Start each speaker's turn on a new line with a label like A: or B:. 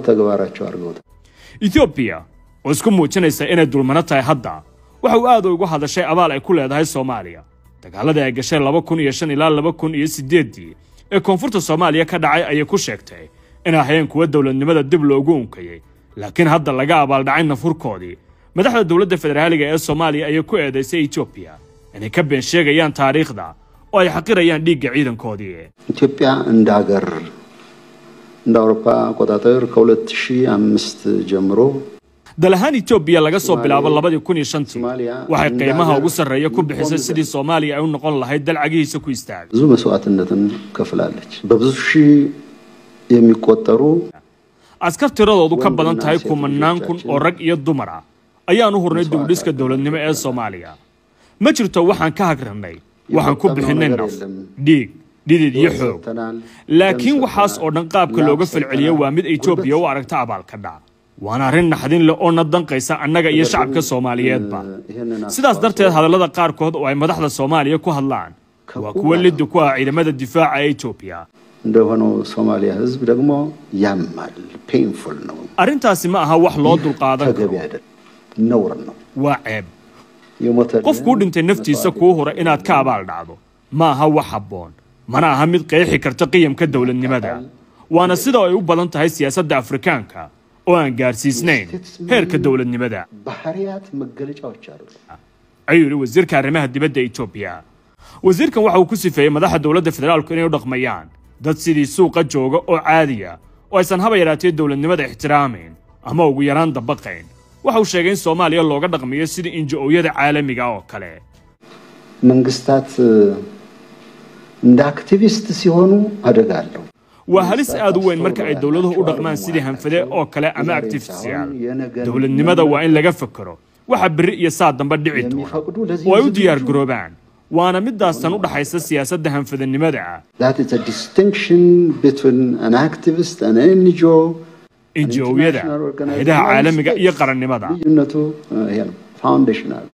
A: ተግባራቸው አድርገውታል።
B: etoobiya oo isku muujinaysa inay dulmano tahay hadda waxa uu aad ugu hadashay abaal ay ku leedahay soomaaliya dagaaladii ay gashay laba kun iyo shan ilaa laba kun iyo siddeeddii ee koonfurta soomaaliya ka dhacay ayay ku sheegtay inay hayeen kuwa dowladnimada dib loogu unkayey laakiin hadda laga abaaldhacay nafurkoodii madaxda dowladda federaaliga ee soomaaliya ayay ku eedaysay etoobiya inay ka been sheegayaan taariikhda oo ay xaqirayaan dhiigga ciidankoodii
A: ኢትዮጵያ እንደ ሀገር እንደ አውሮፓ አቆጣጠር ከ2005 ጀምሮ
B: dal ahaan etoobiya laga soo bilaabo labadii kun iyo shantii waxay qiimaha ugu sarreeya ku bixisay sidii soomaaliya ay u noqon lahayd dal cagihiisa ku istaagay
A: ብዙ መስዋዕትነትን ከፍላለች። በብዙ ሺህ የሚቆጠሩ
B: askar tiradoodu ka badan tahay kumanaan kun oo rag iyo dumar ah ayaan u hurnay dibudhiska dowladnimo ee soomaaliya ma jirto waxaan ka hagrannay waxaan ku bixinnay naf dhiig dhidid iyo xoog laakiin waxaas oo dhan qaabka looga falceliyo waa mid etoobiya u aragta abaalka dhac waana arrin naxdin leh oo na danqaysa annaga iyo shacabka soomaaliyeedba sidaas darteed hadallada qaarkood oo ay madaxda soomaaliya ku hadlaan waa kuwo liddi ku ah ciidamada difaaca ee etoobiya
A: እንደሆነው ሶማሊያ ህዝብ ደግሞ ያማል፣ ፔንፉል ነው፣
B: arrintaasi ma aha wax loo dulqaadan
A: ተገቢ
B: karo
A: አይደለም፣ ነውር ነው።
B: waa ceeb
A: የሞተ
B: qof kuu dhintay naftiisa kuu hura inaad ka abaal dhacdo ma aha wax habboon mana aha mid qeexi karta qiyamka dowladnimada waana sida ay u badan tahay siyaasadda afrikaanka oo aan gaarsiisnayn heerka dowladnimada
A: ባህሪያት መገለጫዎች አሉ።
B: ayuu yidhi wasiirka arrimaha dibadda etoobiya wasiirkan waxa uu ku sifeeyey madaxda dowladda federaalku inay u dhaqmayaan dad sidii suuqa jooga oo caadiya oo aysan haba yaraatee dowladnimada ixtiraamayn ama ugu yaraan dabaqayn waxa uu sheegay in soomaaliya looga dhaqmayo sidii inji-ooyada caalamiga oo kale
A: መንግስታት እንደ አክቲቪስት ሲሆኑ አደጋ አለው።
B: waa halis aad u weyn marka ay dowladuhu u dhaqmaan sidii hanfade oo kale ama actifistiyaal dowladnimada waa in laga fekero waxa berri iyo saa dambe dhici doona oo ay u diyaar garoobaan waana midaastan u dhaxaysa siyaasadda hanfadanimada ah
A: That is a distinction between an activist, an NGO,
B: inji-ooyada hayadaha caalamiga iyo qarannimada
A: ልዩነቱ ይሄ ነው። ፋውንዴሽናል